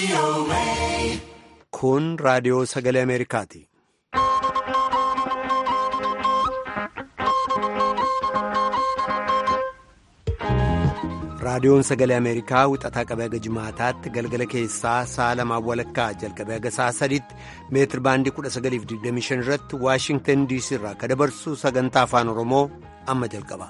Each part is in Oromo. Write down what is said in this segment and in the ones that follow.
Kun raadiyoo sagalee Ameerikaati. Raadiyoon sagalee Ameerikaa wixataa qabee haga jimaataatti galgala keessaa sa'a lamaan walakkaa jalqabee haga sa'a sadiitti meetir baandii 1925 irratti Waashingtan DC irraa akka dabarsu sagantaa afaan Oromoo amma jalqaba.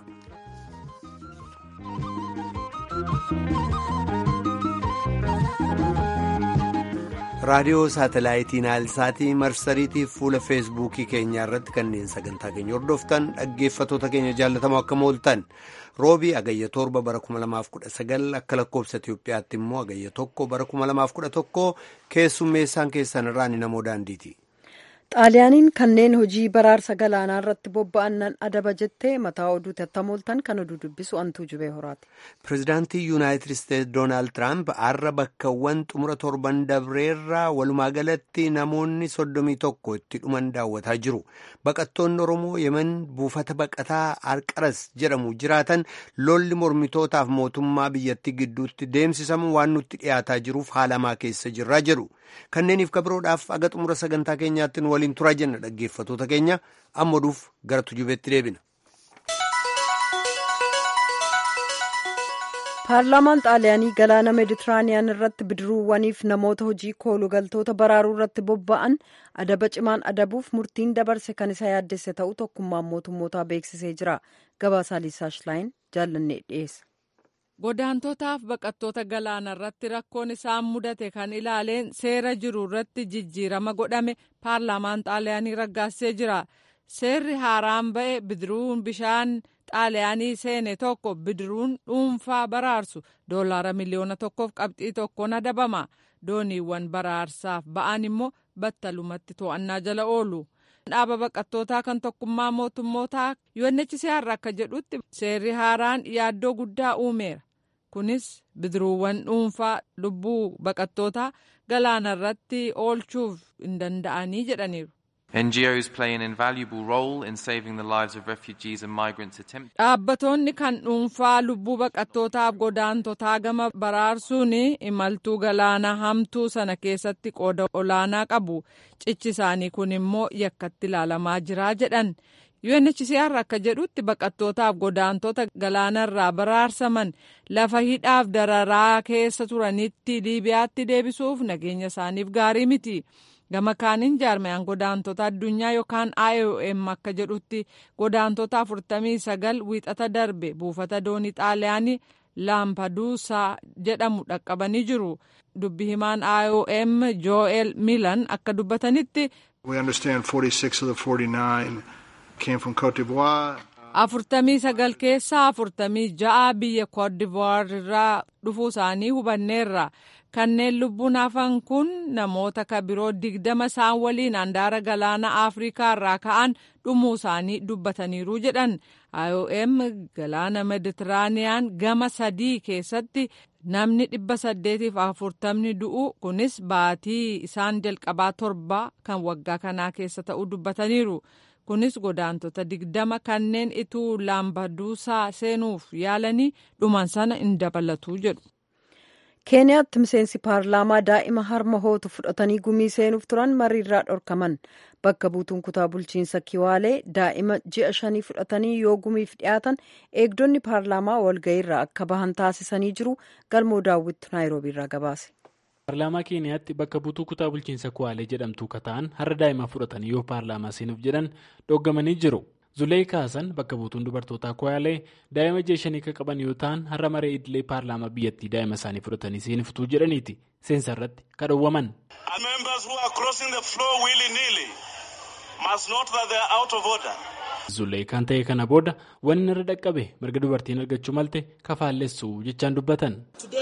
raadiyoo saatalaayitii naayilsaatii marsariitii fuula feesbuukii keenyaa irratti kanneen sagantaa keenya hordoftan dhaggeeffatoota keenya jaallatamoo akka mooltan roobii agayya torba bara 2019 akka lakkoobsa itiyoophiyaatti immoo agayya tokko bara 2011 keessummeessaan keessan irraa ni namoo daandiiti. xaaliyaaniin kanneen hojii baraarsa galaanaa irratti bobba'annan adaba jettee mataa oduutti attamooltan kan oduu dubbisu antuu jubee horaati. pireezidaantii yuunaayitid isteetsi doonaald tiraamp har'a bakkawwan xumura torban dabreerraa walumaa galatti namoonni soddomii tokko itti dhuman daawwataa jiru baqattoonni oromoo yemen buufata baqataa arqaras jedhamu jiraatan lolli mormitootaaf mootummaa biyyattii gidduutti deemsisamu waan nutti dhiyaataa jiruuf haalamaa keessa jirraa jedhu kanneeniif kabiroodhaaf aga xumura sagantaa keenyaatti waliin turaa jenna dhaggeeffatoota keenya amma oduuf gara tujubeetti deebina. paarlaamaan xaaliyaanii galaana meeditiraaniyaan irratti bidiruuwwaniif namoota hojii koolugaltoota baraaruu irratti bobba'an adaba cimaan adabuuf murtiin dabarse kan isa yaaddesse ta'uu tokkummaan mootummootaa beeksisee jira gabaasaa liisaashlaayin jaallannee dhiyeessa. godaantotaaf baqattoota galaana irratti rakkoon isaan mudate kan ilaaleen seera jiru irratti jijjiirama godhame paarlaamaan xaaliyaanii raggaasee jira seerri haaraan ba'e bidiruun bishaan xaaliyaanii seene tokko bidiruun dhuunfaa baraarsu doolaara miliyoona tokkoof qabxii tokkoon adabama dooniiwwan baraarsaaf ba'an immoo battalumatti to'annaa jala oolu. dhaaba baqattootaa kan tokkummaa mootummootaa UNHCR akka jedhutti seerri haaraan yaaddoo guddaa uumeera kunis bidiruuwwan dhuunfaa lubbuu baqattootaa galaana irratti oolchuuf hin danda'anii jedhaniiru. NGOs play an invaluable role in saving the lives of refugees and migrants attempt. Dhaabbattoonni kan dhuunfaa lubbuu baqattootaaf godaantotaa gama baraarsuun imaltuu galaana hamtuu sana keessatti qooda olaanaa qabu. Cichi isaanii kun immoo yakkatti ilaalamaa jira jedhan. UNHCR akka jedhutti baqattootaaf godaantota galaanarraa baraarsaman lafa hidhaaf dararaa keessa turanitti Liibiyaatti deebisuuf nageenya isaaniif gaarii miti. gama kaaniin jaarmayaan godaantota addunyaa yookaan IOM akka jedhutti godaantota 49 wiixata darbe buufata doonii xaaliyaanii laampaduusaa jedhamu dhaqqabanii jiru dubbi himaan IOM Joel Milan akka dubbatanitti. We understand 46 of the 49 came from Cote d'Ivoire. afurtamii sagal keessaa afurtamii ja'a biyya koodivuwaar irraa dhufuu isaanii hubanneerra kanneen lubbuun hafan kun namoota kabiroo digdama isaan waliin handaara galaana afrikaa irraa ka'an dhumuu isaanii dubbataniiru jedhan IOM galaana meditiraaniyaan gama sadii keessatti namni dhibba saddeetiif afurtamni du'u kunis baatii isaan jalqabaa torba kan waggaa kanaa keessa ta'uu dubbataniiru. kunis godaantota digdama kanneen ituu laambaduusaa seenuuf yaalanii dhuman sana hin dabalatu jedhu. keeniyaatti miseensi paarlaamaa daa'ima harma hootu fudhatanii gumii seenuuf turan mariirraa dhorkaman bakka buutuun kutaa bulchiinsa kiwaalee daa'ima ji'a shanii fudhatanii yoo gumiif dhiyaatan eegdonni paarlaamaa walga'iirraa akka bahan taasisanii jiru galmoo daawwittu naayiroobiirraa gabaase. paarlaamaa keeniyaatti bakka buutuu kutaa bulchiinsa kuwaalee jedhamtu kataan har'a daa'ima fudhatanii yoo paarlaamaa seenuuf jedhan dhooggamanii jiru zulee kaasan bakka buutuun dubartootaa kuwaalee daa'ima ji'a shanii akka qaban yoo ta'an har'a maree idilee paarlaamaa biyyattii daa'ima isaanii fudhatanii seenuftuu jedhaniiti seensa irratti kadhowwaman. zulee kan ta'e kana booda wanni irra dhaqqabe mirga dubartiin argachuu malte kafaallessu jechaan dubbatan.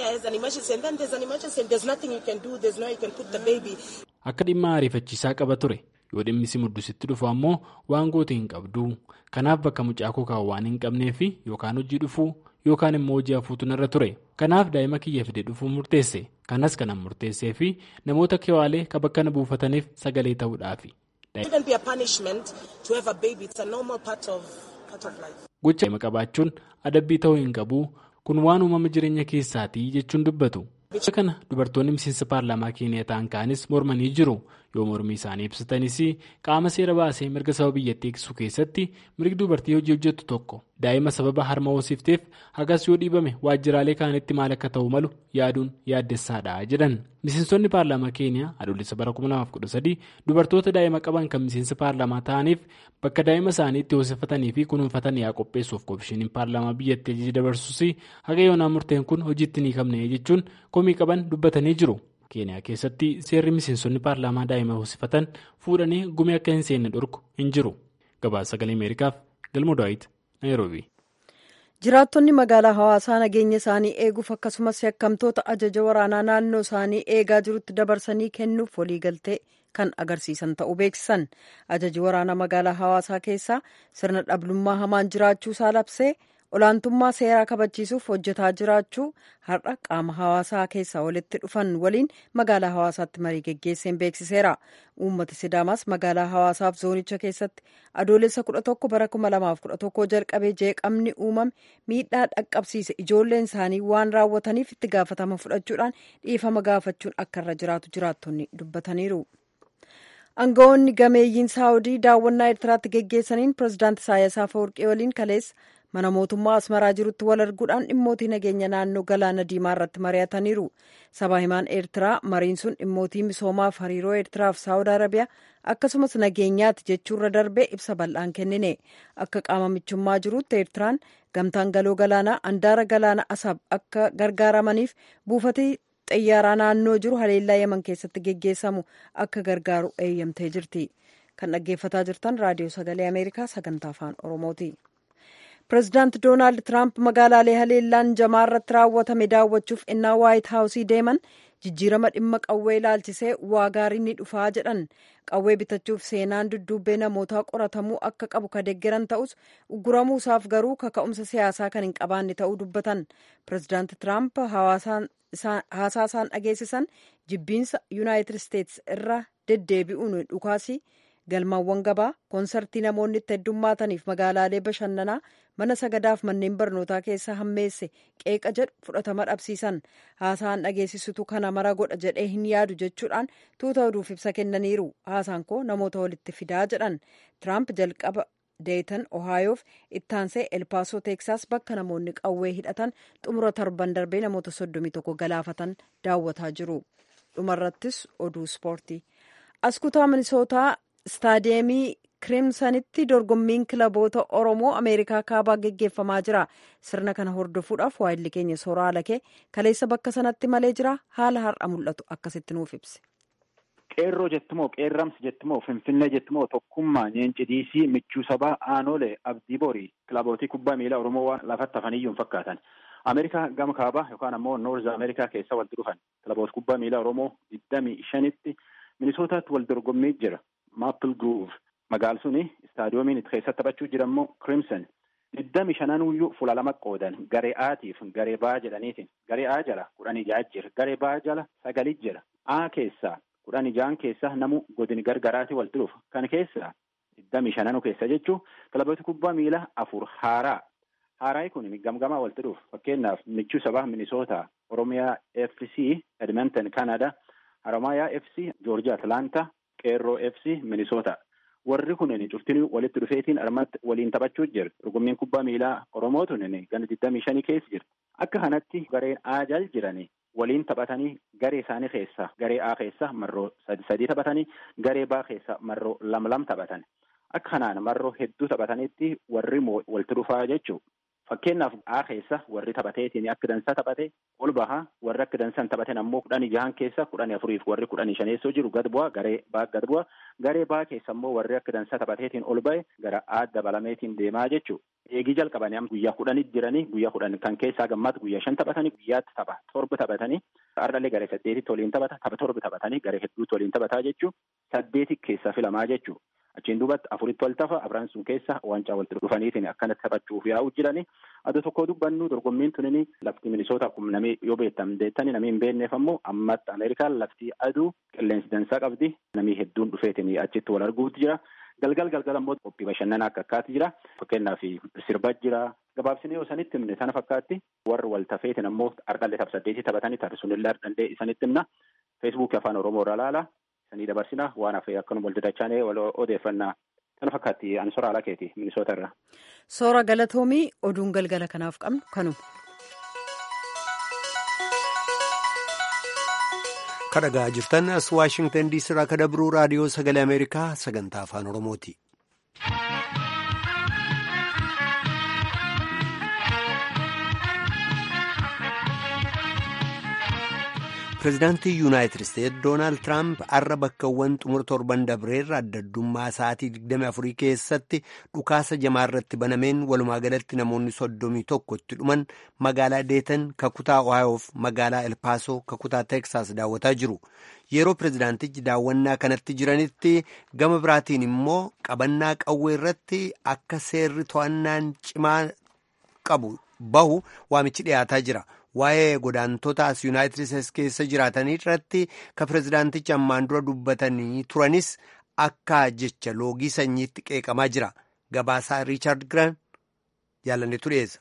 akka dhimma ariifachiisaa qaba ture yoo dhimmi si muddusitti dhufu ammoo waan goote hin qabdu kanaaf bakka mucaa koo kaa'u waan hin qabneef yookaan hojii dhufuu yookaan immoo hojii hafuutu narra ture kanaaf daa'ima kiyya fide dhufuu murteesse kanas kanan murteessee fi namoota kiwaalee ka bakka na buufataniif sagalee ta'uudhaafi. gocha qabaachuun adabbii ta'uu hin qabu kun waan uumama jireenya keessaatii jechuun dubbatu kana dubartoonni miseensa paarlaamaa keeniyaa ta'an kaanis mormanii jiru yoo mormii isaanii ibsatanis qaama seera baasee mirga saba biyyattii eegsisuu keessatti mirgi dubartii hojii hojjettu tokko daa'ima sababa harma hoosifteef hagas yoo dhiibame waajjiraalee kaanitti maal akka ta'u malu yaaduun yaaddessaadha jedhan miseensonni paarlaamaa keeniyaa adoolessa bara 2013 dubartoota daa'ima qaban kan miseensa paarlaamaa ta'aniif bakka daa'ima isaanii itti hoosifatanii fi kunuunfatan yaa qopheessuuf koomishiniin paarlaamaa biyyattii ajaja dabarsuus haga yoonaa murteen kun hojiitti ni qabne jechuun komii qaban dubbatanii jiru. keeniyaa keessatti seerri miseensonni paarlaamaa daa'ima hoosifatan fuudhanii gumii akka hin seenne dhorku hin jiru gabaasa sagalee ameerikaaf galma daawit naayiroobi. jiraattonni magaalaa hawaasaa nageenya isaanii eeguuf akkasumas yakkamtoota ajaja waraanaa naannoo isaanii eegaa jirutti dabarsanii kennuuf waliigaltee kan agarsiisan ta'uu beeksisan ajaji waraanaa magaalaa hawaasaa keessaa sirna dhablummaa hamaan jiraachuu isaa labsee. olaantummaa seeraa kabachiisuuf hojjetaa jiraachuu har'a qaama hawaasaa keessaa walitti dhufan waliin magaalaa hawaasaatti marii geggeesseen beeksiseera uummati sidaamaas magaalaa hawaasaaf zoonicha keessatti adoolessa 11 bara 2011 jalqabee jeeqamni uumame miidhaa dhaqqabsiise ijoolleen isaanii waan raawwataniif itti gaafatama fudhachuudhaan dhiifama gaafachuun akka irra jiraatu jiraattonni dubbataniiru. aangawoonni gameeyyiin saawudii daawwannaa eertiraatti geggeessaniin pirezidaanti isaayyaas afawarqee waliin kaleessa mana mootummaa asmaraa jirutti wal arguudhaan dhimmootii nageenya naannoo galaana diimaa irratti mari'ataniiru sabaa himaan eertiraa mariin sun dhimmootii misoomaaf hariiroo eertiraaf saawud arabiyaa akkasumas nageenyaati jechuurra darbee ibsa bal'aan kennine akka qaama michummaa jirutti eertiraan gamtaan galoo galaanaa andaara galaana asab akka gargaaramaniif buufatee xayyaaraa naannoo jiru haleellaa yaman keessatti geggeessamu akka gargaaru eeyyamtee jirti kan dhaggeeffataa jirtan raadiyoo sagalee ameerikaa sagantaa afaan oromooti. pireezidaanti doonaald tiraamp magaalaalee haleellaan jamaa irratti raawwatame daawwachuuf innaa waayit haawusii deeman jijjiirama dhimma qawwee ilaalchisee waa gaariin ni dhufaa jedhan qawwee bitachuuf seenaan dudduubbee namootaa qoratamuu akka qabu ka deeggaran ta'us ugguramuusaaf garuu kaka'umsa siyaasaa kan hin qabaanne ta'uu dubbatan pireezidaanti tiraamp haasaa isaan dhageessisan jibbiinsa yuunaayitid isteetsi irra deddeebi'uun dhukaasii galmaawwan gabaa koonsartii namoonni itti heddummaataniif magaalaalee bashannanaa mana sagadaaf manneen barnootaa keessa hammeesse qeeqa jedhu fudhatama dhabsiisan haasaan dhageessisutu kana mara godha jedhee hin yaadu jechuudhaan tuuta oduuf ibsa kennaniiru haasaan koo namoota walitti fidaa jedhan tiraamp jalqaba deetan ohaayoof ittaansee elpaasoo teeksaas bakka namoonni qawwee hidhatan xumura torban darbee namoota soddomii tokko galaafatan daawwataa jiru dhumarrattis oduu ispoortii as kutaa minisootaa istaadiyeemii kirimsanitti dorgommiin kilaboota oromoo ameerikaa kaabaa geggeeffamaa jira sirna kana hordofuudhaaf waayilli keenya soraa alakee kaleessa bakka sanatti malee jira haala har'a mul'atu akkasitti nuuf ibse. qeerroo jettumoo qeerramsi jettumoo finfinnee jettumoo tokkummaa nyeenci diisii michuu sabaa aanolee abdii borii kilabootii kubbaa miilaa oromoo waan lafatti hafaniyyuu hin fakkaatan ameerikaa gama kaabaa yookaan ammoo noorz ameerikaa keessa walitti dhufan kilaboota kubbaa miilaa oromoo digdamii shanitti minisootaatti wal dorgommii jira maapil groove magaal suni istaadiyoomiin itti keessatti taphachuu jira immoo crimson digdami shananuyyuu fuula lama qoodan garee aatiif garee baa jedhaniitiin garee a jala kudhanii ja'a jira garee baa jala sagalii jira a keessaa kudhanii ja'an keessa namu godini gargaraatii walitti dhufa kan keessa digdami shananu keessa jechuu kilaboota kubbaa miilaa afur haaraa haaraayi kun gamgamaa walitti dhufa fakkeenyaaf michuu sabaa minisoota oromiyaa fc edmonton canada haramayaa fc joorjia atlanta qeerroo fc minisoota warri kunin cuftinii walitti dhufeetiin armatti waliin taphachuu jira dorgommiin kubbaa miilaa oromoo tunin gana digdamii shanii keessa jira akka kanatti gareen aajal jiranii waliin taphatanii garee isaanii keessa garee a keessa marroo sadi sadii taphatanii garee baa keessa marroo lam lam taphatan akka kanaan marroo hedduu taphatanitti warri walitti dhufaa jechuu fakkeenyaaf a keessa warri taphateetiin akka dansaa taphate ol baha warri akka dansan taphatan ammoo kudhanii jahan keessa kudhanii afuriif warri kudhanii shaneessoo jiru gad bu'a garee baa gad bu'a garee baa keessa ammoo warri akka dansaa taphateetiin ol ba'e gara a dabalameetiin deemaa jechuu eegii jalqabanii guyyaa kudhanii jiranii guyyaa kudhan kan keessaa gammaatti guyyaa shan taphatanii guyyaatti tapha torba taphatanii har'allee garee saddeetitti waliin taphata tapha torba taphatanii garee hedduutti waliin taphataa jechuu saddeeti keessa filamaa jechuu achiin duubatti afuritti wal tafa afran sun keessa waancaa walitti dhufaniitiin akkanatti taphachuuf yaa'u jirani adda tokko dubbannu dorgommiin tunini lafti minisoota kun namni yoo beektan deettani namni hin beekneef ammoo ammatti ameerikaan lafti aduu qilleensi dansaa qabdi namni hedduun dhufeetiin achitti wal arguutti jira galgal galgal ammoo qophii bashannanaa akka akkaati jira fakkeenyaaf sirba jira gabaabsinee yoo sanitti himne sana fakkaatti warri wal tafeetin ammoo harqallee tapha saddeetii taphatanii taate sunillee harqallee isanitti himna feesbuukii afaan oromoo irra laala isanii dabarsina waan hafee akkanuma wal dadachaanee wal odeeffannaa sana fakkaatti ani soora alaa keeti minisoota irra. Soora galatoomii oduun galgala kanaaf qabnu kanuma. kadhagaa jirtan as waashingtan diisii irraa kadabruu raadiyoo sagalee ameerikaa sagantaa afaan oromooti. pireezidaantii yuunaayitid isteetsi doonaald tiraamp har'a bakkawwan xumura torban dabreerra addaddummaa sa'aatii 24 keessatti dhukaasa jamaa irratti banameen walumaa galatti namoonni soddomii tokko itti dhuman magaalaa deetan kakutaa ohaayoof magaalaa elpaasoo kakutaa teeksaas daawwataa jiru yeroo pireezidaantichi daawwannaa kanatti jiranitti gama biraatiin immoo qabannaa qawwee irratti akka seerri to'annaan cimaa qabu bahu waamichi dhiyaataa jira. waa'ee godaantota as yuunaayitid isteetsi keessa jiraatanii irratti ka pireezidaantichi ammaan dura dubbatanii turanis akka jecha loogii sanyiitti qeeqamaa jira gabaasaa riichaard giraan jaalanneetu dhiyeessa.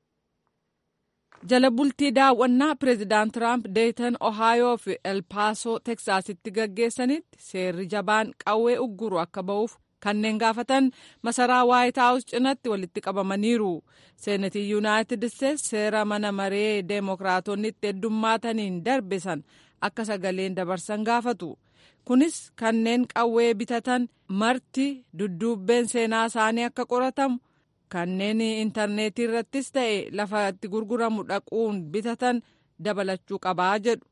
jala bultii daawwannaa pireezidaant tiraamp deetan ohaayoo fi elpaasoo teksaasitti gaggeessanitti seerri jabaan qawwee ugguru akka ba'uuf kanneen gaafatan masaraa waayit haawus cinatti walitti qabamaniiru seenatii yuunaayitid isteetsi seera mana maree deemokiraatonni itti heddummaataniin darbe san akka sagaleen dabarsan gaafatu kunis kanneen qawwee bitatan marti dudduubbeen seenaa isaanii akka qoratamu kanneen intarneetii irrattis ta'e lafa itti gurguramu dhaquun bitatan dabalachuu qabaa jedhu.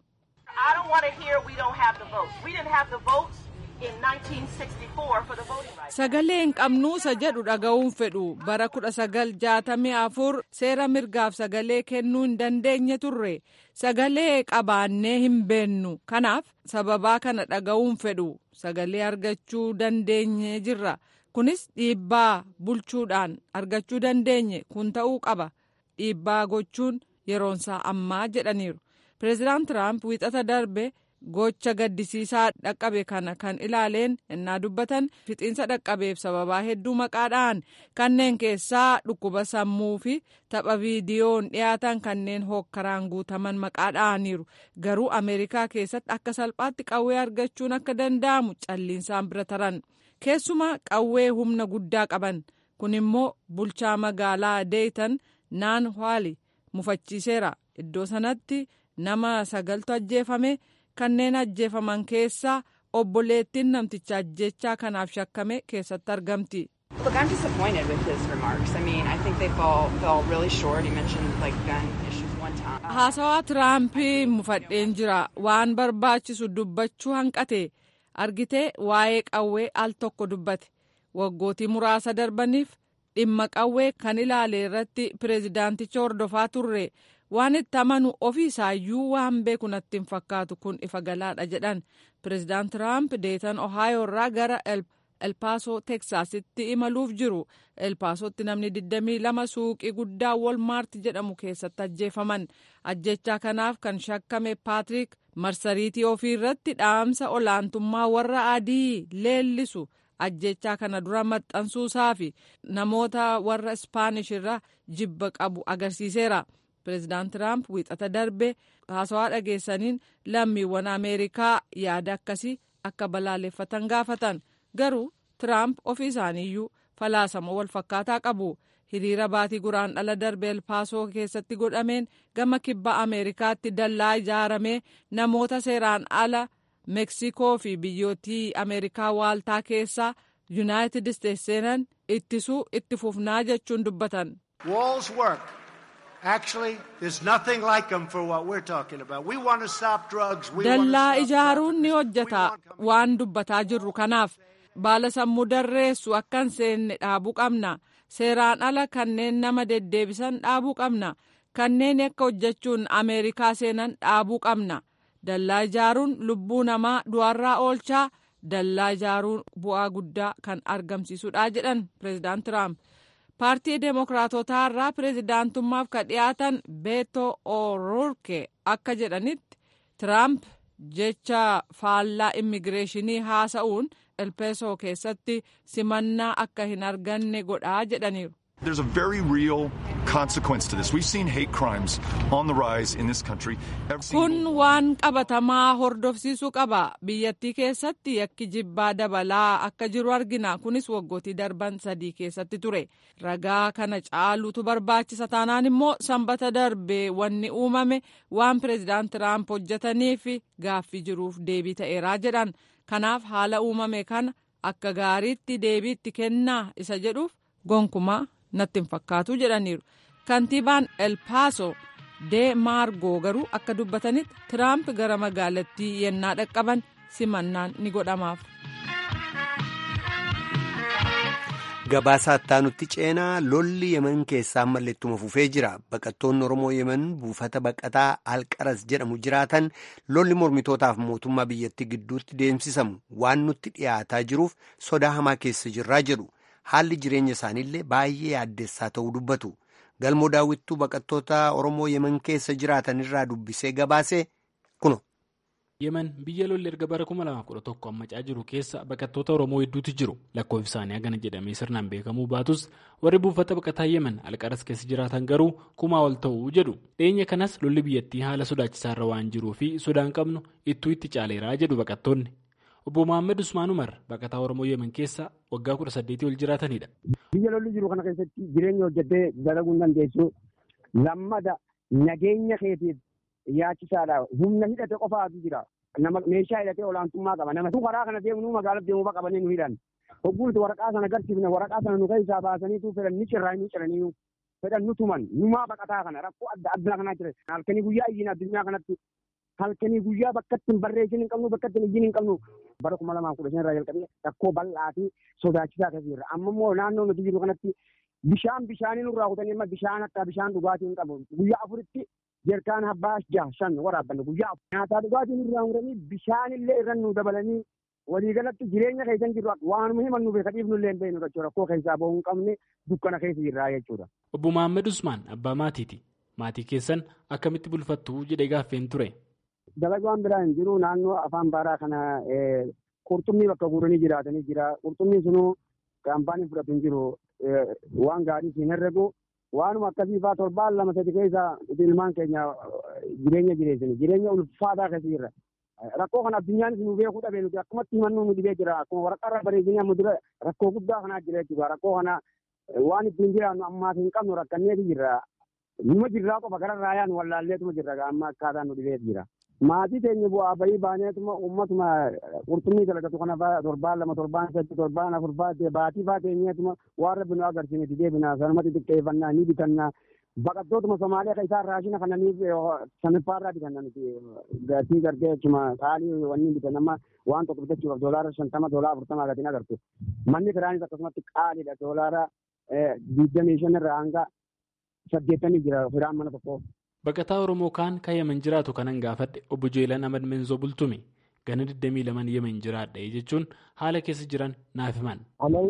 sagalee hin qabnuusa jedhu dhaga'uun fedhu bara 1964 seera mirgaaf sagalee kennuu hin dandeenye turre sagalee qabaannee hin beennu kanaaf sababaa kana dhaga'uun fedhu sagalee argachuu dandeenye jirra kunis dhiibbaa bulchuudhaan argachuu dandeenye kun ta'uu qaba dhiibbaa gochuun yeroonsaa ammaa jedhaniiru pireezidaant tiraamp wiixata darbe. gocha gaddisiisaa dhaqqabe kana kan ilaaleen innaa dubbatan fixiinsa dhaqqabeef sababaa hedduu maqaadhaan kanneen keessaa dhukkuba sammuu fi tapha viidiyoon dhiyaatan kanneen hokkaraan guutaman maqaadhaaniiru garuu ameerikaa keessatti akka salphaatti qawwee argachuun akka danda'amu calliinsaan bira taran keessumaa qawwee humna guddaa qaban kun immoo bulchaa magaalaa deetan naan haali mufachiiseera iddoo sanatti nama sagaltu ajjeefame. kanneen ajjeefaman keessaa obboleettiin namticha ajjechaa kanaaf shakkame keessatti argamti. haasawaa tiraampii mufadheen jira waan barbaachisu dubbachuu hanqate argitee waa'ee qawwee al tokko dubbate waggootii muraasa darbaniif dhimma qawwee kan ilaale irratti pireezidaanticha hordofaa turre. waan itti amanu ofii isaayyuu waan beeku natti hin fakkaatu kun ifa galaadha jedhan pireezidaant tiraamp deetan ohaayoo irraa gara elpaasoo teksaasitti imaluuf jiru elpaasootti namni 22 suuqii guddaa wolmaarti jedhamu keessatti ajjeefaman ajjechaa kanaaf kan shakkame paatrik marsariitii ofii irratti dhaamsa olaantummaa warra adii leellisu ajjechaa kana dura maxxansuusaa fi namoota warra ispaanish irra jibba qabu agarsiiseera. pireezidaant tiraamp wiixata darbe haasawaa dhageessaniin lammiiwwan ameerikaa yaada akkasii akka balaaleffatan gaafatan garuu tiraamp ofii isaaniiyyuu falaasama wal fakkaataa qabu hiriira baatii guraan dhala darbe elpaasoo keessatti godhameen gama kibba ameerikaatti dallaa ijaaramee namoota seeraan ala meeksikoo fi biyyootii ameerikaa waaltaa keessaa yuunaayitid isteetsi seenan ittisuu itti fufnaa jechuun dubbatan. dallaa ijaaruun ni hojjeta waan dubbataa jirru kanaaf baala sammuu darreessu akka hin seenne dhaabuu qabna seeraan ala kanneen nama deddeebisan dhaabuu qabna kanneen akka hojjechuun ameerikaa seenan dhaabuu qabna dallaa ijaaruun lubbuu namaa du'arraa oolchaa dallaa ijaaruun bu'aa guddaa kan argamsiisudha jedhan pireezidaant tiraamp. paartii deemokiraatotaa irraa pireezidaantummaaf ka dhiyaatan beeto o'roorke akka jedhanitti tiraamp jecha faallaa immigireeshinii haasa'uun elpeesoo keessatti simannaa akka hin arganne godhaa jedhaniiru. There's a very real consequence to this. We've seen hate crimes on the rise in this country. Kun waan qabatamaa hordofsiisuu qaba. Biyyattii keessatti yakki jibbaa dabalaa akka jiru argina. Kunis waggootii darban sadii keessatti ture. Ragaa kana caalutu barbaachisa taanaan immoo sanbata darbee wanni uumame waan pireezidaant Tiraamp hojjetaniif gaaffii jiruuf deebii ta'eeraa jedhan. Kanaaf haala uumame kana akka gaariitti deebiitti kennaa isa jedhuuf gonkumaa natti hin fakkaatu jedhaniiru kantiibaan elpaaso dee maargoo garuu akka dubbatanitti tiraamp gara magaalattii yennaa dhaqqaban simannaan ni godhamaaf. Gabaasaa ittaanutti ceenaa lolli yemen keessaa ammallee ittuma fufee jira. Baqattoonni Oromoo yemen buufata baqataa Alqaras jedhamu jiraatan lolli mormitootaaf mootummaa biyyattii gidduutti deemsisamu waan nutti dhiyaataa jiruuf sodaa hamaa keessa jirraa jedhu. Haalli jireenya isaaniillee baay'ee yaaddessaa ta'uu dubbatu. Galmoo daawwittuu baqattoota Oromoo yemen keessa jiraatan irraa dubbisee gabaase kuno. yemen biyya lolli erga bara 2011 ammacaa jiru keessa baqattoota oromoo hedduutu jiru lakkoofsi isaanii hagana jedhamee sirnaan beekamuu baatus warri buufata baqataa yemen alqaras keessa jiraatan garuu kumaa ol ta'uu jedhu dhiyeenya kanas lolli biyyattii haala sodaachisaarra waan jiruu fi sodaan qabnu ittuu itti caaleeraa jedhu baqattoonni obbo Mohaammed Usmaan Umar baqataa oromoo yemen keessa waggaa 18 ol jiraatanidha. biyya lolli jiru kana keessatti jireenya hojjettee dalaguu hin dandeessu lammada nageenya keetiif yaachisaadha humna hidhate qofaatu jira nama meeshaa hidhatee olaantummaa qaba nama tu karaa kana deemu nu magaalaa deemuu qabanii nu hidhan hogguuti waraqaa sana agarsiifne waraqaa sana nu keessaa baasaniitu fedhan ni cirraa ni ciranii fedhan nu tuman numaa baqataa kana rakkoo adda addaa kanaa jira halkanii guyyaa iyyiin addunyaa kanatti halkanii guyyaa bakkatti hin barreessin hin qabnu bakkatti hin iyyiin hin qabnu bara kuma lamaa kudha shan irraa jalqabee rakkoo bal'aa fi sodaachisaa keessa jirra amma immoo naannoo nuti jiru kanatti bishaan bishaanii nurraa kutanii amma bishaan akka bishaan dhugaatii hin qabu guyyaa afuritti jerkaan abbaa jaha shan waraabbanne guyyaa nyaataa dhugaatiin irraa muranii bishaanillee irra nu dabalanii waliigalatti jireenya keessan jirru waanuma himan nu beeka dhiifnu illee hin beeknu jechuudha rakkoo keessaa bahuu hin qabne dukkana keessa jirraa jechuudha. Obbo Mohaammed Usmaan abbaa maatiiti. Maatii keessan akkamitti bulfattu jedhee gaaffeen ture. Dalagaan biraa hin jiru naannoo afaan baaraa kana qurxummii bakka guuranii jiraatanii jira. Qurxummiin sunuu kaampaanii fudhatu hin jiru waan gaarii siin herregu waanuma akkasii fa'aa torbaan lama sadi keessa ilmaan keenya jireenya jireessini jireenya ulfaataa keessa jirra. Rakkoo kana addunyaanis nu beekuu dhabee nuti akkumatti himannuu nu dhibee jira akkuma waraqaarra bareedinii amma dura rakkoo guddaa kanaa jira jechuudha rakkoo kana waan ittiin jiraannu ammaaf hin qabnu rakkanneeti jirra. Numa jirraa qofa gara raayaan wallaalleetuma jirra amma akkaataan nu dhibee jira. Maatii keenya bu'aa bahii baaneetuma uummatuma qurxummii dalagatu kana fa'aa torbaan lama torbaan sadii torbaan afur fa'aa baatii fa'aa teenyeetuma waan rabbi nu agarsiineeti deebinaa sanumatti xiqqeeffannaa ni bitannaa. Baqattootuma Somaaliyaa kan isaan raashina kananiif saniffaarraa bitanna nuti gatii gartee jechuma qaalii wanni bitan amma waan tokko bitachuudhaaf doolaara shantama doolaara afurtama gatiin agartu. Manni kiraanis akkasumatti qaaliidha doolaara digdamii shan irraa hanga saddeettamii jira firaan mana tokko. Baqataa Oromoo kaan kan Yemen jiraatu kanan gaafadhe obbo Jeelan Ahmad Menzoo Bultume gana 22 Yemen jiraadha jechuun haala keessa jiran naaf himan.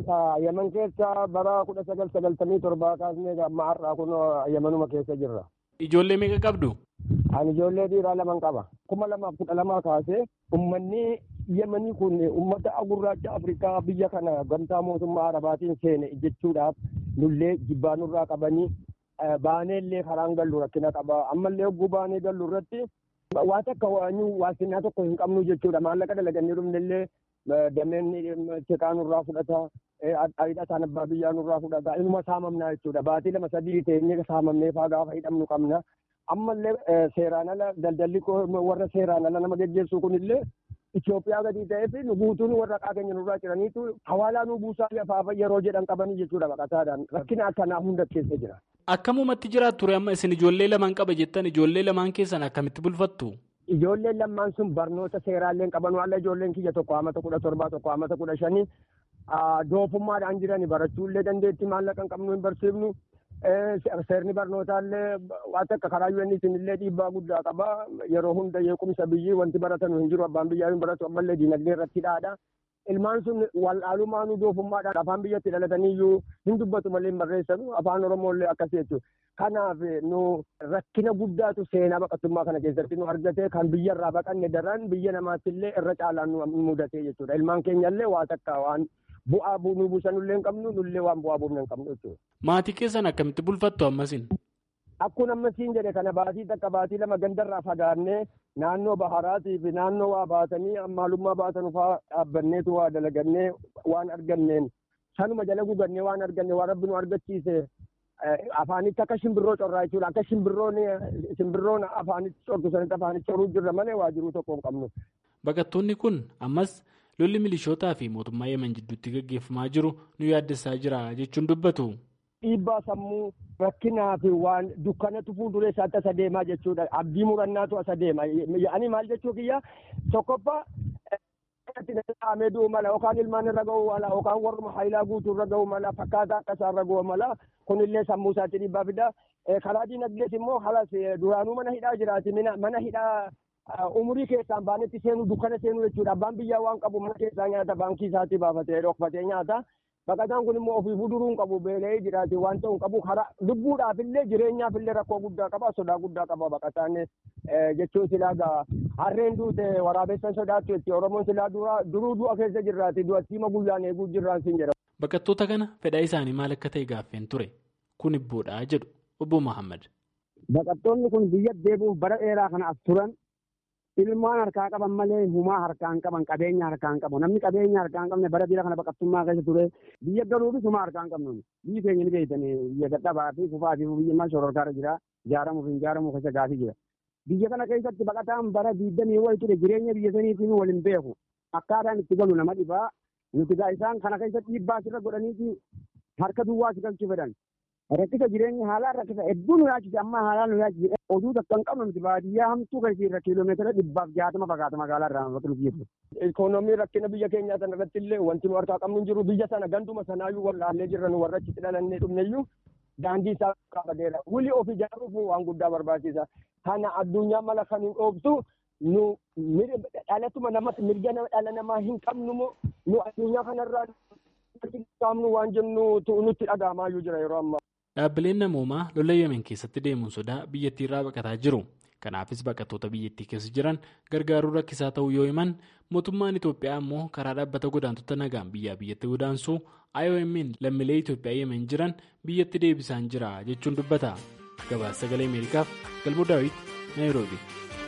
Yemen keessa bara kudha sagal sagaltamii torbaa kaasnee amma har'aa kun Yemenuma keessa jirra. Ijoollee meeqa qabdu? Ani ijoollee dhiiraa laman qaba. kuma lamaaf kudha lamaa kaasee ummanni Yemenii kun ummata gurraacha Afrikaa biyya kana gamtaa mootummaa Arabaatiin seene jechuudhaaf nullee jibbaa nurraa qabanii baaneellee karaan gallu rakkina qaba ammallee hogguu baanee gallu irratti waa takka waanyu waasinaa tokko hin qabnu jechuudha maallaqa dalagannee dhumnellee dameen seqaa nurraa fudhata hidhataan abbaa biyyaa nurraa fudhata inuma saamamnaa jechuudha baatii lama sadii teenyee saamamnee faa gaafa hidhamnu qabna ammallee seeraan ala daldalli warra seeraan ala nama geggeessuu kunillee Itoophiyaa gadi ta'ee fi nu guutuun warra qaaqeenya nurraa jiraniitu hawaalaa nu buusaa lafaafa yeroo jedhan qabanii jechuudha baqataadhaan rakkina akkanaa hunda keessa jira. Akkamumatti jiraatu ture amma isin ijoollee lamaan qaba jettan ijoollee lamaan keessan akkamitti bulfattu? Ijoolleen lamaan sun barnoota seeraalleen qaban waan ijoolleen kiyya tokko amata kudha torbaa tokko amata kudha shanii doofummaadhaan jirani barachuullee dandeetti maallaqa hin qabnu hin barsiifnu. Seerni barnootaallee waan akka karaa UN isinillee dhiibbaa guddaa qaba. Yeroo hunda yeequmsa biyyi wanti baratanu hin jiru abbaan biyyaa hin baratu ammallee diinagdee irratti dhaadha. Ilmaan sun wal'aalumaanuu doofummaadhaan afaan biyyatti dhalatanii iyyuu hin dubbatu malee hin barreessanu afaan Oromoollee akkasii jechuudha. Kanaaf nu rakkina guddaatu seenaa baqattummaa kana keessatti nu argate kan biyyarraa baqanne daran biyya namaattillee irra caalaan nu mudate jechuudha. Ilmaan keenyallee waa takka waan bu'aa nu buusanullee hin qabnu nullee waan bu'aa buufne hin qabnu jechuudha. Maatii keessan akkamitti bulfattu ammasin? Akkuma ammasiin jedhe kana baatii takka baatii lama gandarraa fagaannee naannoo baharaatii fi naannoo waa baatanii maalummaa baatan fa'aa dhaabbanneetu waa dalagannee waan arganneen sanuma jala gugannee waan arganne waan rabbi nu argachiise afaanitti akka shimbirroo corraa jechuudha akka shimbirroon shimbirroon afaanitti cortu sanitti afaanitti coruu jirra malee waajiruu tokko hin qabnu. Baqattoonni kun ammas lolli milishootaa fi mootummaa yemen jidduutti gaggeeffamaa jiru nu yaaddessaa jira jechuun dubbatu. Dhiibbaa sammuu rakkinaa fi waan dukkanatu fuulduree isaatti asa deemaa jechuudha. Abdii murannaatu asa deema. Ani maal jechuu kiyya tokkoffaa dhaamee du'u mala yookaan ilmaan irra ga'uu mala yookaan warruma haayilaa guutuu irra ga'uu mala fakkaataa akka isaa irra ga'uu mala kunillee sammuu isaatti dhiibbaa fida. Karaa diinagdees immoo halas duraanuu mana hidhaa jiraati mana hidhaa umurii keessaan baanetti seenuu dukkana seenuu jechuudha. Abbaan biyyaa waan qabu mana keessaa nyaata baankii isaatti baafatee dhokfatee nyaata. Baqataan kun immoo ofii fuduruu hin qabu beela'ee jiraate waan ta'u hin qabu karaa lubbuudhaaf illee jireenyaaf illee rakkoo guddaa qaba sodaa guddaa qaba baqataan jechuun silaa gaa harreen duute waraabessan sodaattu jechuudha oromoon silaa duruu du'a keessa jirraati du'attiima guyyaan eeguu jirraan siin jedhama. Baqattoota kana fedhaa isaanii maal akka ta'e gaaffeen ture kun ibboodhaa jedhu obbo Mahammad. Baqattoonni kun biyya deebi'uuf bara dheeraa kana as turan ilmaan harkaa qaban malee humaa harkaa hin qaban qabeenya harkaa hin qabu namni qabeenya harkaa hin qabne bara biyya kana baqattummaa keessa ture biyya galuufis humaa harkaa hin qabnu biyyi keenya ni beeytanii biyya gadhabaa fi kufaa fi biyya maal shororkaarra jira ijaaramuuf hin ijaaramuuf keessa gaafii jira biyya kana keessatti baqataan bara diigdamii wayi ture jireenya biyya saniitiin waliin beeku akkaataan itti galu nama dhibaa nuti gaa isaan kana keessatti dhiibbaa sirra godhaniiti harka duwwaa si galchuu fedhan rakkisa jireenya haalaan rakkisa hedduu nu yaachise amma haalaan nu yaachise oduu takka hin qabnu miti baadiyyaa hamtuu keessa irra kiiloomeetira dhibbaaf jaatama fagaata magaalaa irraa bakka nuti jirtu. Ikoonoomii rakkina biyya keenyaa sana irratti illee wanti nu harkaa qabnu hin jiru biyya sana ganduma sanaayyuu wallaallee jirra nu warra achitti dhalannee dhumneyyuu daandii isaa qabateera. Wuli of ijaaruuf waan guddaa barbaachisa. Kana addunyaa mala kan hin dhoobsu nu dhalatuma namatti mirga dhala namaa hin qabnu nu addunyaa kanarraa qaamnu waan jennu nutti dhaga'amaayyuu jira yeroo ammaa. Dhaabbileen namoomaa lola yemen keessatti deemuun sodaa biyyattii irraa baqataa jiru. Kanaafis baqattoota biyyattii keessa jiran gargaaruu rakkisaa ta'uu yoo himan mootummaan Itoophiyaa immoo karaa dhaabbata godaantota nagaan biyyaa biyyatti godaansuu IOM'n lammiilee Itoophiyaa yemen jiran biyyatti deebisaan jira jechuun dubbata. Gabaasa sagalee Ameerikaaf Galboo Daawit Naayiroobi.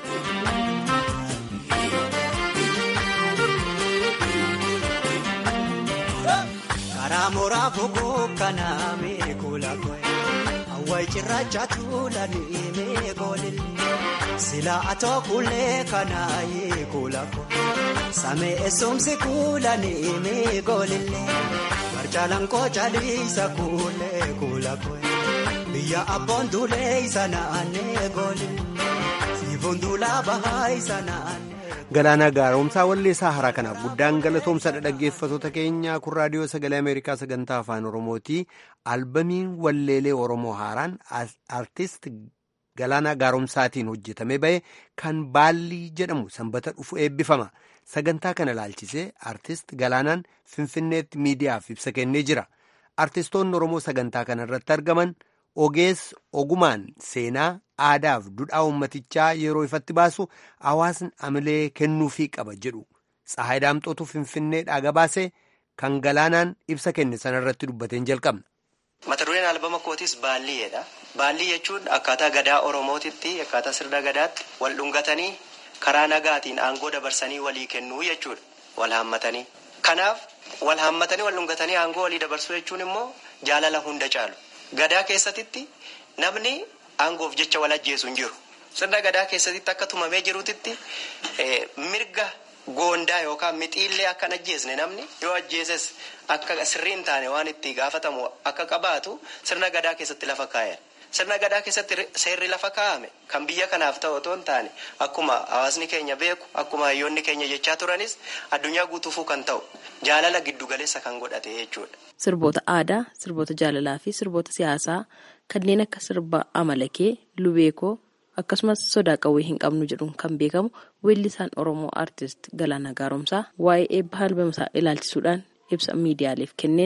karaa mooraa fogoo kanaa meekula koye awwaay cirracha tuulanii meekoolille silaa atoo kuulee kanaa yeekula koye samee eessumsi kuulanii meekoolille barjaalaan koocha dhiisa kuulee kula koye biyya abboon duulee isa naannee koolille siifoon duulaa bahaa isa naannee. Galaanaa gaaromsaa walleessaa haraa kanaaf guddaan galatoomsadha dhaggeeffatoota keenya kun raadiyoo sagalee Ameerikaa sagantaa afaan Oromooti. Albamiin walleelee Oromoo haaraan artist Galaanaa gaaromsaatiin hojjetamee bahe kan baallii jedhamu sanbata dhufu eebbifama. Sagantaa kana ilaalchisee artist Galaanaan Finfinneetti miidiyaaf ibsa kennee jira. Artistoonni Oromoo sagantaa kana irratti argaman ogeessa ogumaan seenaa aadaaf dudhaa uummatichaa yeroo ifatti baasu hawaasni amalee kennuufii qaba jedhu Tsahaay Daamxootu Finfinneedhaa gabaasee kan galaanaan ibsa kenne sanarratti dubbateen jalqabna. Mata dureen albama kootis baalliidha. Baallii jechuun akkaataa gadaa Oromootitti akkaataa sirna gadaatti wal dhungatanii karaa nagaatiin aangoo dabarsanii walii kennuu jechuudha. Wal haammatanii. Kanaaf wal haammatanii wal dhungatanii aangoo walii dabarsuu jechuun immoo jaalala hunda caalu. Gadaa keessatti namni aangoof jecha wal ajjeesu hin jiru. Sirna gadaa keessatti akka tumamee jirutti mirga goondaa yookaan mixiillee akka hin ajjeesne namni yoo ajjeeses akka sirrii hin taane waan itti gaafatamu akka qabaatu sirna gadaa keessatti lafa kaa'e. Sirna gadaa keessatti seerri lafa kaa'ame kan biyya kanaaf ta'u otoo hin taane akkuma hawaasni keenya beeku akkuma hayyoonni keenya jechaa turanis addunyaa guutuufuu kan ta'u jaalala giddugaleessa kan godhate jechuudha. Sirboota aadaa, sirboota jaalalaa fi sirboota siyaasaa kanneen akka sirba amalakee, lubeekoo akkasumas sodaa qawwee hin qabnu jedhuun kan beekamu weellisaan Oromoo aartist Galaanaa Gaaromsaa waa'ee eebba albama isaa ilaalchisuudhaan ibsa miidiyaaleef kenneen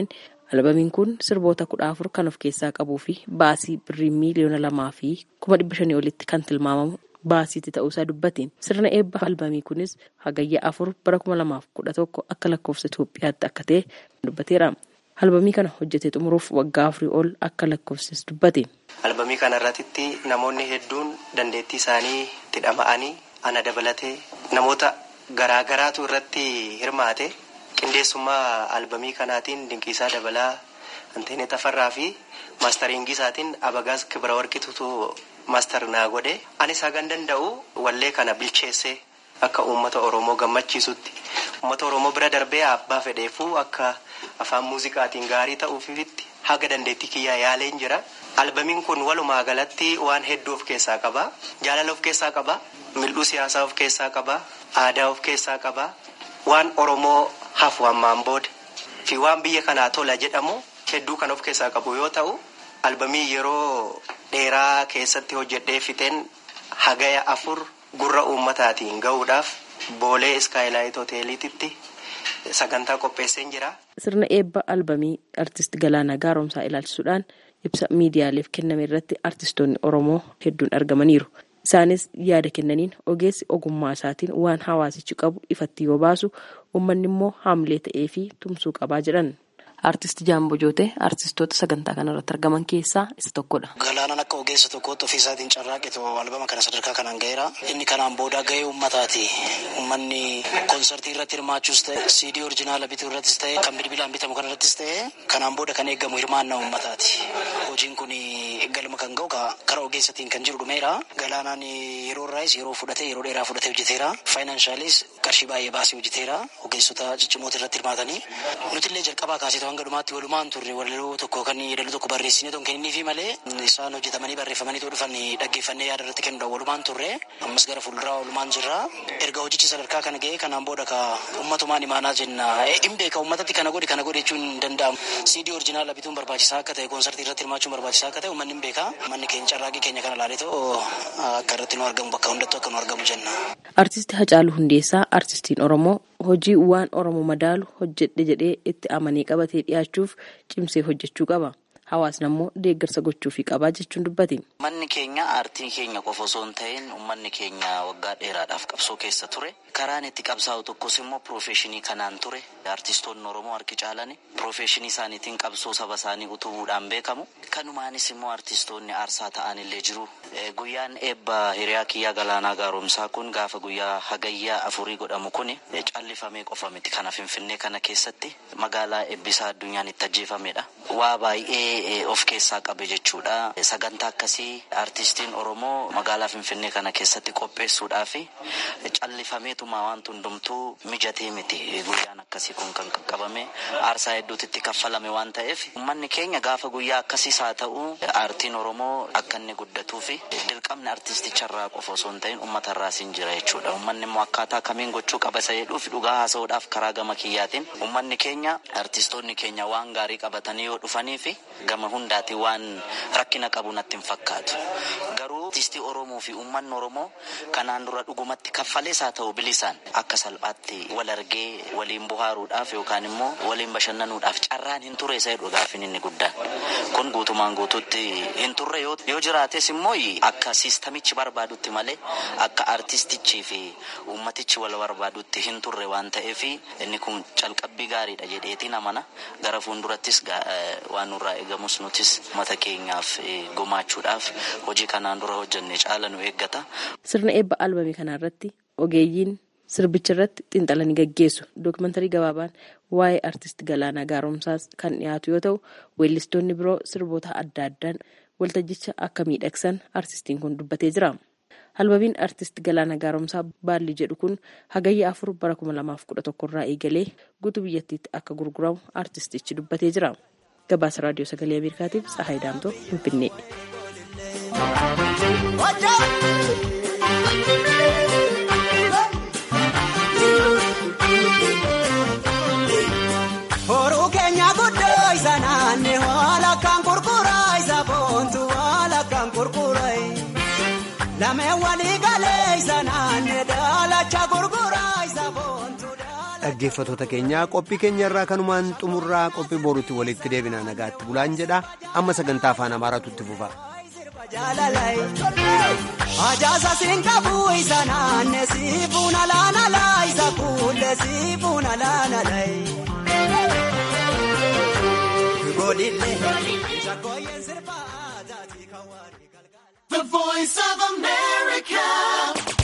Albamiin kun sirboota kudha afur kan of keessaa qabuu fi baasii birrii miiliyoona lamaa fi kuma dhibba shanii olitti kan tilmaamamu baasiitti ta'uusaa dubbate. Sirna eebba albamii kunis hagayya afur bara kuma lamaaf kudha tokko akka lakkoofsa Itoophiyaatti akka ta'e dubbateera. Albamii kana hojjetee xumuruuf waggaa afurii ol akka lakkoofsis dubbate. Albamii kana irratti namoonni hedduun dandeettii isaanii itti dhama'anii ana dabalatee namoota garaagaraatu irratti hirmaate qindeessummaa albamii kanaatiin dinqiisaa dabalaa anteenee tafarraa fi maastariingii isaatiin abagaas kibira warqitutu maastar naa godhe anis hagan danda'u wallee kana bilcheessee akka uummata oromoo gammachiisutti uummata oromoo bira darbee abbaa fedheefuu akka afaan muuziqaatiin gaarii ta'uufitti haga dandeettii kiyyaa yaaleen jira. Albamiin kun walumaa galatti waan hedduu of keessaa qaba. Jaalala of keessaa qaba. Mil'uu siyaasaa of keessaa qaba. Aadaa of keessaa qaba. Waan Oromoo hafu hammaan booda fi waan biyya kanaa tola jedhamu hedduu kan of keessaa qabu yoo ta'u, albamii yeroo dheeraa keessatti hojjedhee fixeen hagaya afur gurra uummataatiin gahuudhaaf boolee iskaayilaayit hoteeliititti sagantaa qopheesseen jira. Sirna eebba albamii artist Galaanaa Gaaromsaa ilaalchisuudhaan ibsa miidiyaaleef kenname irratti artistoonni Oromoo hedduun argamaniiru. Isaanis yaada kennaniin ogeessi ogummaa isaatiin waan hawaasichi qabu ifatti yoo baasu uummanni immoo haamlee ta'ee fi tumsuu qabaa jedhan. Artist Jaamboo Jootee artistoota sagantaa kanarratti argaman keessaa isa tokkodha. Galaanaan akka ogeessa tokkootti ofii isaatiin carraaqetu albama kana sadarkaa kanaan gaheera. Inni kanaan booda gahee uummataati. Uummanni koonsartii irratti hirmaachuus ta'e, siidii oriijinaala bituu irrattis ta'e, kan bilbilaan bitamu kanarrattis ta'e, kanaan booda kan eegamu hirmaannaa uummataati. Hojiin kun galma kan ga'u karaa ogeessatiin kan jiru dhumeera. Galaanaan yeroo irraas yeroo fudhatee yeroo dheeraa fudhatee hojjeteera. Faayinaanshaaliis qarshii baay'ee baasee hojjeteera. Ogeessota ciccimoota irratti hirmaatanii. Nutillee jalqabaa kaasee hanga dhumaatti walumaan turre walaloo tokko kan yeedaloo tokko barreessine tokko kenniifi malee isaan hojjetamanii barreeffamanii too dhufan dhaggeeffannee yaada irratti kennuudhaan walumaan turre ammas gara fuulduraa walumaan jirra erga hojichi sadarkaa kana ga'ee kanaan booda ka ummatumaan imaanaa jenna hin beeka ummatatti kana godhi kana godhi jechuun hin danda'amu siidii oriijinaala bituun barbaachisaa akka ta'e koonsartii irratti hirmaachuun barbaachisaa akka ta'e ummanni hin beeka manni keenya carraaqii keenya kana laalee too akka irratti nu argamu bakka hundattuu akka nu argamu jenna. Artisti Hacaaluu Hundeessaa artistiin Oromoo hojii waan Oromoo madaalu hojjedhe jedhee itti amanee qabatee dhiyaachuuf cimsee hojjechuu qaba. Hawaasni ammoo deeggarsa gochuufii qabaa jechuun dubbate. Manni keenya aartii keenya qofa osoo hin ta'in uummanni keenya waggaa dheeraadhaaf qabsoo keessa ture. Karaan itti qabsaa'u tokkos immoo piroofeeshinii kanaan ture. Artistoonni Oromoo harki caalan piroofeeshinii isaaniitiin qabsoo saba isaanii utubuudhaan beekamu. Kanumaanis immoo artistoonni aarsaa ta'an illee jiru. Guyyaan eebba hiriyaa kiyyaa galaanaa gaaromsaa kun gaafa guyyaa hagayyaa afurii godhamu kun callifamee qofa miti kana finfinnee kana keessatti magaalaa eebbisaa addunyaan itti ajjeefamedha. Waa baay'ee of keessaa qabe jechuudha. Sagantaa akkasii artistiin Oromoo magaalaa Finfinnee kana keessatti qopheessuudhaaf callifameetuma wanti hundumtuu mijatee miti. Guyyaan akkasii kun kan qaqqabame aarsaa hedduutti itti kaffalame waan ta'eef uummanni keenya gaafa guyyaa akkasiis haa ta'u aartiin Oromoo akka inni guddatuu fi dirqamni artisticharraa qofa osoo hin ta'in uummatarraas hin jira jechuudha. Uummanni immoo akkaataa kamiin gochuu qaba isa jedhuuf dhugaa haasa'uudhaaf karaa gama kiyyaatiin uummanni keenya artistoonni keenya waan gaarii qabatanii yoo dhufanii fi gama hundaatiin waan rakkina qabu natti hin fakkaatu. Garuu artistii Oromoo fi uummanni Oromoo kanaan dura dhugumatti kaffalees haa ta'u bilisaan akka salphaatti wal argee waliin bohaaruudhaaf yookaan immoo waliin bashannanuudhaaf carraan hin turre isa jedhu gaafin inni guddaan. Kun guutumaan guutuutti hin turre yoo jiraates immoo akka siistamichi barbaadutti malee akka artistichii fi uummatichi wal barbaadutti hin turre waan ta'eef inni kun calqabbii gaariidha jedheetiin amana gara fuuldurattis waan nurraa eegamus nutis mata keenyaaf gumaachuudhaaf hojii kanaan dura hojjenne caala nu eeggata. Sirna eebba albamii kanarratti ogeeyyiin sirbicha irratti xiinxalanii gaggeessu. Dookumantarii gabaabaan waa'ee artist Galaanaa Gaaromsaas kan dhiyaatu yoo ta'u, weellistoonni biroo sirboota adda addaan waltajjicha akka miidhagsan artistiin kun dubbatee jira. Albamiin artist Galaanaa Gaaromsaa baalli jedhu kun hagayya afur bara kuma lamaaf kudha tokko irraa eegalee guutuu biyyattiitti akka gurguramu artistichi dubbatee jira. Gabaasa raadiyoo sagalee Ameerikaatiif Tsahaay Daamtoo Finfinnee. Horuu keenya guddoo isa naannee haala kan gurguraa isa boontu haala kan gurguraa lameen walii galee isa naannee daalacha gurguraa isa boontu. dhaggeeffatoota keenyaa qophii keenya irraa kanumaan xumurraa qophii boruutti walitti deebina nagaatti bulaan jedha amma sagantaa afaan amaaraatu itti fufa. Ajaasa siin qabu isa naanne siifuun alaanala isa kuulle siifuun alaanala. The voice of America.